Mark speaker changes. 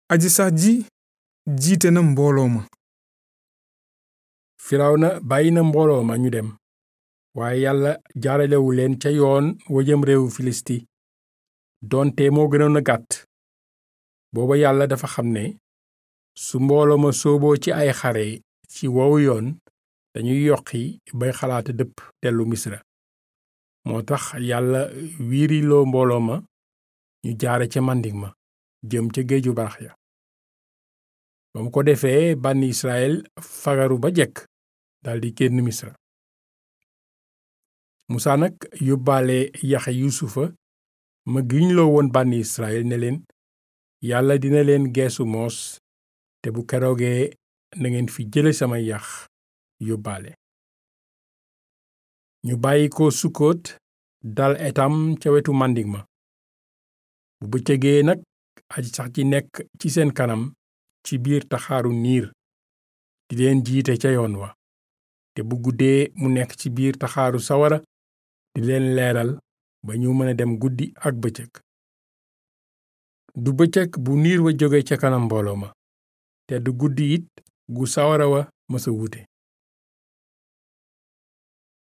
Speaker 1: aji sax ji jiite na mbooloo ma
Speaker 2: firawna bàyyi na mbooloo ma ñu dem waaye yàlla jaaralewu leen ca yoon wa jëm réewu filisti doonte moo gënoon a gàtt booba yàlla dafa xam ne su mbooloo ma sooboo ci ay xare ci wowu yoon dañuy yoqi bay xalaata dëpp dellu misra moo tax yàlla wiiriloo mbooloo ma ñu jaare ca màndik ma jëm ca géeju barax ya ba mu ko defee bànni israel fagaru ba jekk daldi génn misra musaa nag yóbbaale yaxe yuusufa ma giñloo woon bànni israel ne leen yàlla dina leen geesu moos te bu keroogee na ngeen fi jële sama yax yóbbaale ñu bàyyi ko sukkoot dal etam ca wetu màndik ma bu bëccëgee nag aji sax ji nekk ci seen kanam ci biir taxaaru niir di leen jiite ca yoon wa te bu guddee mu nekk ci biir taxaaru sawara di leen leeral ba ñu mën a dem guddi ak bëccëg du bëccëg bu niir wa jóge ca kanam mbooloo ma te du guddi it gu sawara wa mësa wute